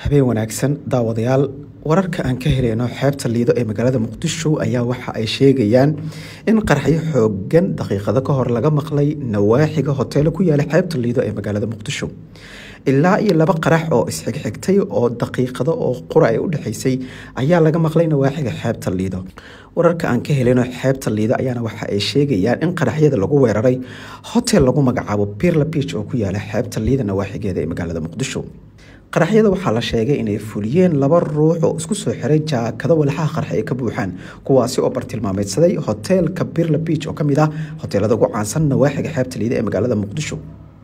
habeen wanaagsan daawadayaal wararka aan ka helayno xeebta liido ee magaalada muqdisho ayaa waxa ay sheegayaan in qaraxyo xoogan daqiiqado ka hor laga maqlay nawaaxiga hoteelo ku yaala xeebta liido ee magaalada muqdisho ilaa iyo laba qarax oo isxigxigtay oo daqiiqado oo qura ay u dhexaysay ayaa laga maqlay nawaaxiga xeebta liido wararka aan ka helino xeebta liido ayaana waxa ay sheegayaan in qaraxyada lagu weeraray hotel lagu magacaabo pirla beach oo ku yaala xeebta liida nawaaxigeeda ee magaalada muqdisho qaraxyada waxaa la sheegay inay fuliyeen laba ruux oo isku soo xiray jaakado walxaha qarxa ay ka buuxaan kuwaasi oo bartilmaameedsaday hoteelka birla beach oo kamid ah hoteelada ugu caansan nawaaxiga xeebta liida ee magaalada muqdisho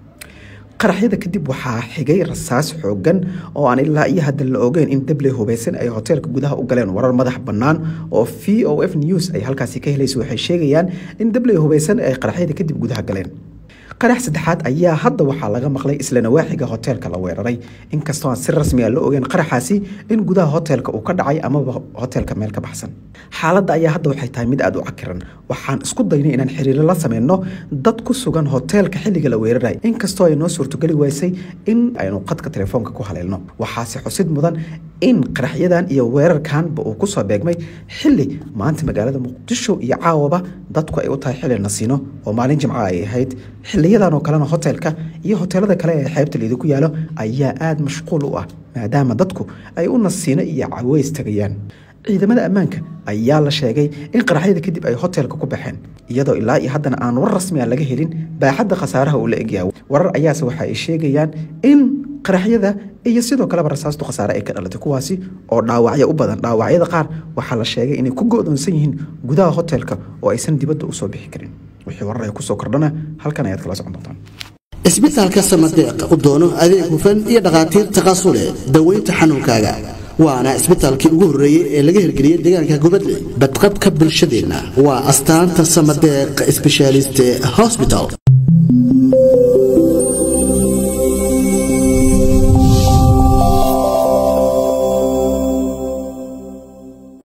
qaraxyada kadib waxaa xigay rasaas xoogan oo aan ilaa iyo hadda la ogeyn in dabley hubeysan ay hoteelka gudaha u galeen warar madax bannaan oo v o f news ay halkaasi ka helaysa waxay sheegayaan in dabley hubeysan ay qaraxyada kadib gudaha galeen qarax saddexaad ayaa hadda waxaa laga maqlay isla nawaaxiga hoteelka la weeraray inkastoo aan si rasmi a la ogeyn qaraxaasi in gudaha hoteelka uu ka dhacay amaba hoteelka meel ka baxsan xaaladda ayaa hadda waxay tahay mid aada u cakiran waxaan isku daynay inaan xiriiro la sameyno dad ku sugan hoteelka xilliga la weeraray inkastoo ay noo suurtogeli weysay in aynu qadka telefoonka ku haleelno waxaase xusid mudan in qaraxyadan iyo weerarkanba uu kusoo beegmay xili maanta magaalada muqdisho iyo caawaba dadku ay u tahay xili nasiino oo maalin jimca ay ahayd xiliyadan oo kalena hoteelka iyo hoteelada kale ee xeebta liida ku yaalo ayaa aada mashquul u ah maadaama dadku ay u nasiino iyo caweys tagayaan ciidamada ammaanka ayaa la sheegay in qaraxyada kadib ay hoteelka ku baxeen iyadoo ilaa iyo haddana aan war rasmi a laga helin baaxadda khasaaraha uu la egyahay warar ayaase waxa ay sheegayaan in qaraxyada iyo sidoo kaleba rasaastu khasaare ay ka dhalatay kuwaasi oo dhaawacyo u badan dhaawacyada qaar waxaa la sheegay inay ku go-doonsan yihiin gudaha hoteelka oo aysan dibadda usoo bixi karin wixii warar ay kusoo kordhana halkan ayaad kala socon doontaan isbitaalka samadeeq u doono adeeg hufan iyo dhakhaatiir taqasule daweynta xanuunkaaga waana isbitaalkii ugu horreeyey ee laga hirgeliyey deegaanka gubadle badqabka bulshadeenna waa astaanta samadeeq sbeshaaliste hosbital